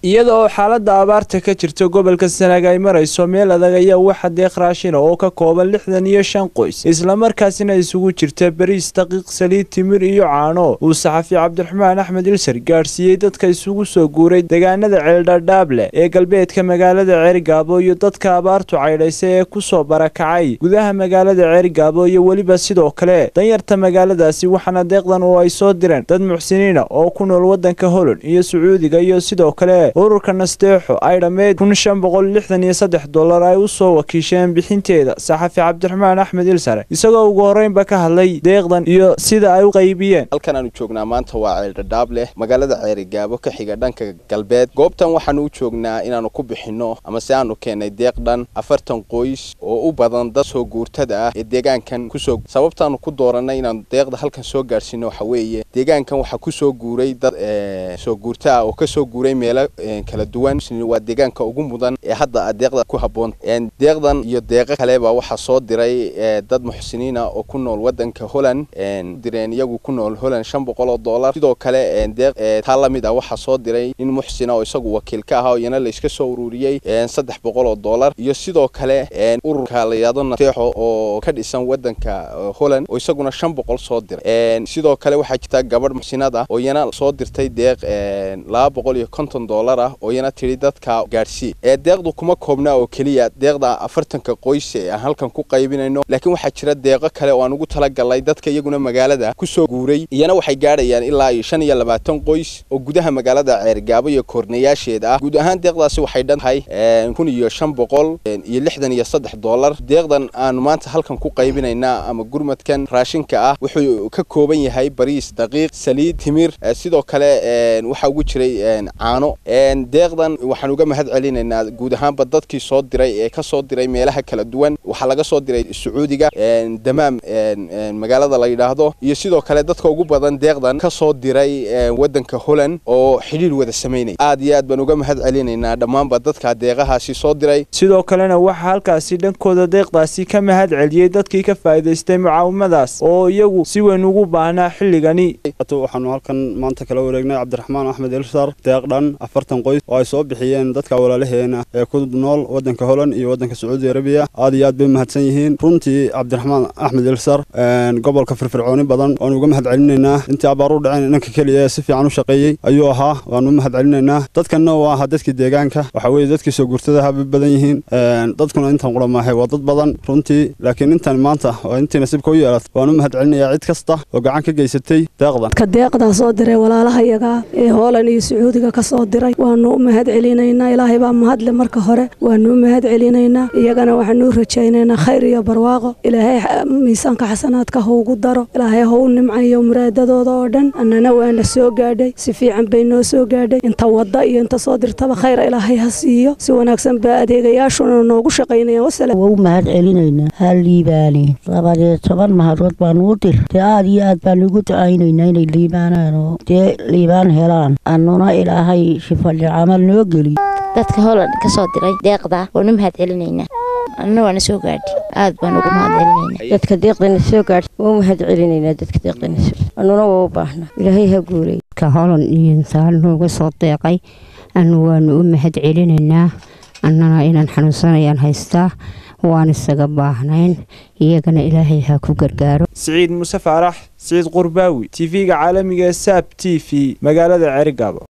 iyada oo xaalada abaarta ka jirta gobolka sanaag ay marayso meel adag ayaa waxa deeq raashina oo ka kooban lixdan iyo shan qoys islamarkaasina isugu jirta bariis daqiiq saliid timir iyo caano uu saxafi cabdiraxmaan axmed ilsar gaadhsiiyey dadka isugu soo guuray deegaanada ceeldhadhaable ee galbeedka magaalada ceerigaabo iyo dadka abaartu caydhaysa ee kusoo barakacay gudaha magaalada ceerigaabo iyo weliba sidoo kale danyarta magaaladaasi waxaana deeqdan oo ay soo direen dad muxsiniina oo ku nool wadanka holland iyo sacuudiga iyo sidoo kale ururka nasteexo ay dhammeyd kun shan boqol lixdan iyo saddex dollar ay u soo wakiisheen bixinteeda saxafi cabdiraxmaan axmed ilsare isagoo ugu horreynba ka hadlay deeqdan iyo sida ay u qaybiyeen halkan aanu joognaa maanta waa ceeldhadhaab leh magaalada ceerigaabo ka xiga dhanka galbeed goobtan waxaanu u joognaa inaanu ku bixinno ama se aanu keennay deeq dhan afartan qoys oo u badan dad soo guurtada ah ee deegaankan kusoo sababtaanu ku doorannay inaanu deeqda halkan soo gaadhsiino waxa weeye deegaankan waxaa kusoo guuray dad soo guurta ah oo kasoo guuray meelo kala duwan waa deegaanka ugu mudan ee hadda deeqda ku habboon deeqdan iyo deeqo kaleba waxaa soo diray dad muxsiniina oo ku nool wadanka holland direen iyagu ku nool holland shan boqol oo dollar sidoo kale deeq taa la mid ah waxaa soo diray nin muxsina oo isagu wakiil ka ahaa iyana la iska soo ururiyey saddex boqol oo dollar iyo sidoo kale ururka la yidhahdo nateexo oo ka dhisan wadanka holland oo isaguna shan boqol soo diray sidoo kale waxaa jirta gabadh muxsinad ah oo iyana soo dirtay deeq laba boqol iyo konton dollar ah oo iyana tidhi dadka gaadhsii ee deeqdu kuma koobnaa oo keliya deeqda afartanka qoys ee aan halkan ku qaybinayno laakiin waxaa jira deeqo kale oo aan ugu talagalnay dadka iyaguna magaalada kusoo guuray iyana waxay gaadhayaan ilaa iyo shan iyo labaatan qoys oo gudaha magaalada ceergaabo iyo koornayaasheeda ah guud ahaan deeqdaasi waxay dhan tahay kun iyo shan boqol iyo lixdan iyo saddex dollar deeqdan aanu maanta halkan ku qaybinaynaa ama gurmadkan raashinka ah wuxuu ka kooban yahay bariis daqiiq saliid timir sidoo kale waxaa ugu jiray caano deeqdan waxaan uga mahad celinaynaa guud ahaanba dadkii soo diray ee ka soo diray meelaha kala duwan waxaa laga soo diray sacuudiga damaam magaalada la yidhaahdo iyo sidoo kale dadka ugu badan deeqdan ka soo diray wadanka holland oo xidhiir wada samaynaya aad iyo aad baan uga mahad celinaynaa dhammaanba dadka deeqahaasi soo diray sidoo kalena waxaa halkaasi dhankooda deeqdaasi ka mahad celiyey dadkii ka faa'iidaystay mucaawimadaas oo iyagu si weyn ugu baahnaa xilligani waxaanu halkan maanta kala wareegnay cabdiraxmaan axmed ilsar deeq dhan afartan qoys oo ay soo bixiyeen dadka walaalaheena ee ku nool wadanka holland iyo wadanka sacuudi arabiya aad iyo aad bay mahadsan yihiin runtii cabdiraxmaan axmed ilsar gobolka firfircooni badan waanu uga mahad celinaynaa intii abaar u dhaceen inanka keliya ee si fiican u shaqeeyey ayuu ahaa waanu u mahad celinaynaa dadkanna waa ahaa dadkii deegaanka waxa weeye dadkii soo guurtadaha bay badan yihiin dadkuna intan qulamaahay waa dad badan runtii laakiin intan maanta oo intii nasiibka u yeelat waanu u mahad celinayaa cid kasta oo gacan ka geysatay deeqdan ka deeqdaa soo diray walaalahayaga ee hoolan iyo sacuudiga ka soo diray waanu u mahad celinaynaa ilaahay baa mahadle marka hore waanu u mahad celinaynaa iyagana waxaanu u rajaynaynaa khayr iyo barwaaqo ilaahay miisaanka xasanaadka ha ugu daro ilaahay ha u nimcayo muraadadooda oo dhan annana waana soo gaadhay si fiican bay noo soo gaadhay inta wadda iyo inta soo dirtaba khayra ilaahay ha siiyo si wanaagsan baa adeegayaashuna noogu shaqaynayaan waa u mahad celinaynaa ha liibaaneen labadee toban mahadood baanu u dir dee aad iyo aad baanu ugu ducaynaynaa inay liibaanaan oo dee liibaan helaan annuna ilaahay shifali camal noo geliy dadka holand ka soo diray deeqda waanu mahad celinaynaa annana waana soo gaadhi aad baan ugu mahad celinaynaa dadka deeqdana soo gaadhi waa u mahad celinaynaa dadka deeqdana annuna waa u baahna ilaahay ha guulay ka holand iyo intaan nooga soo deeqay anu waanu u mahad celinaynaa annana inaan xanuunsanayaan haystaa waan isaga baahnayn iyagana ilaahay ha ku gargaaro siciid muse faarax siciid qurbaawi tv-ga caalamiga ee saab t v magaalada ceerigaabo